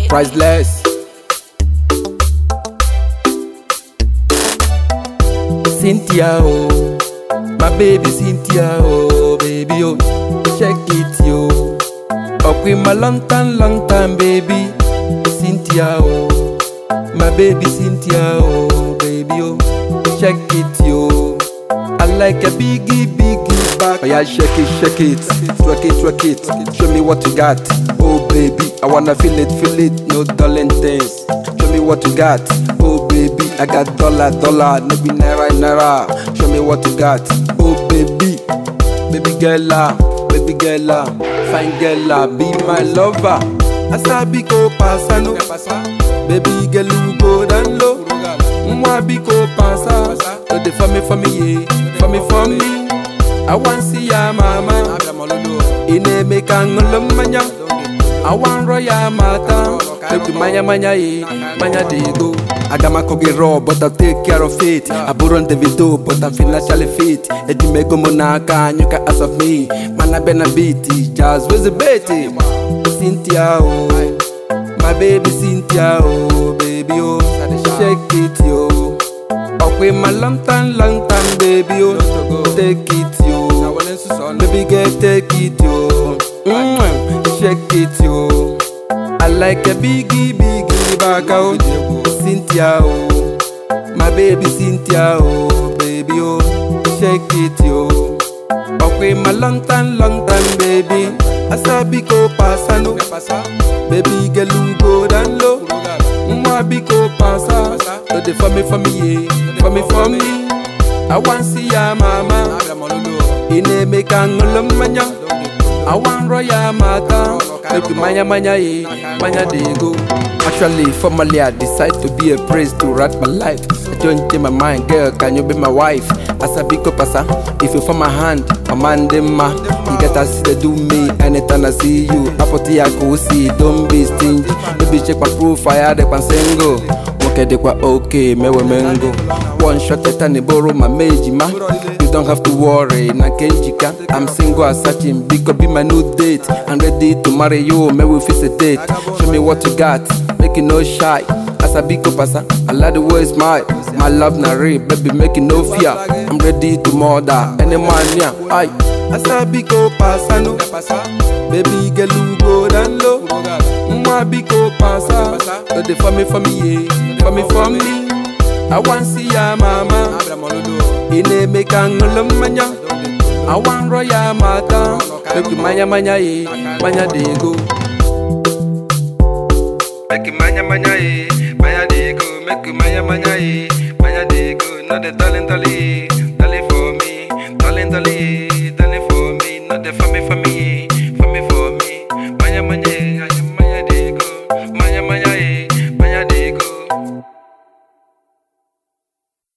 priceless. Cynthia, oh, my baby Cynthia, oh, baby, oh, check it, yo. Up with my long time, long time, baby, Cynthia, oh, my baby Cynthia, oh, baby, oh, check it, yo. I like a biggie, biggie back. Oh yeah, shake it, shake it, twerk it, twerk it. Show me what you got, oh baby. I wanna feel it, feel it, no darling things. Show me what you got, oh baby. I got dollar, dollar, no be naira, naira. Show me what you got, oh baby. Baby girl, ah, baby girl, ah, fine girl, ah, be my lover. Asabi ko pasano, baby girl, you go down low. Mwa biko pasa, so they for me, for me, yeah, for me, for me. I want see ya mama, ine make angolo manya. I want roya mata, baby manya manya yeah, manya dego. I got my cocky raw, but I'll take care of it. I put on the video, but I'm financially fit. Eddie me go monaka, and you can ask of me. Man, I been a beatty, jazz was a betty. Cynthia, oh, my baby Cynthia, oh, baby, oh, shake it, yo. Up with my long time, long time, baby, oh, take it, yo. Baby girl, take it, yo. Mm, shake it, yo. I like a biggie, biggie back out. Cynthia, oh, my baby Cynthia, oh, baby, oh, shake it, yo. Up with my long time, long time, baby. Asabi ko pasano, baby girl, you go down low. Mwa biko pasa, so they for me, for me, yeah, for me, for me. I want see ya mama, ine make angolo manya. I want roya mata, make you manya manya yeah, manya dego. Actually, formally I decide to be a priest to write my life. I don't change my mind, girl, can you be my wife? As a big pasa, if you for my hand, my man dem ma. You get to see they do me anytime I see you. Apoti I go see, don't be stingy. Baby check my profile, they can single. Okay, they quite okay, me we mengo. One shot at any borrow my meji ma. You don't have to worry, na kenjika. I'm single as searching, because be my new date. I'm ready to marry you, me we fix a date. Show me what you got, make it no shy. As a big pasa, I like the way it's my my love na real, baby make it no fear. I'm ready to murder any man yeah. Aye. As a big pasa no, baby girl you go down low. Mwa big pasa, so they for me for me yeah, for me for me. I want see ya mama, ine make angolo manya. I want roya mata, make you manya manya yeah, manya dego. Make you manya manya eh, manya dego. Make you manya manya eh, manya dego. No the talent talent.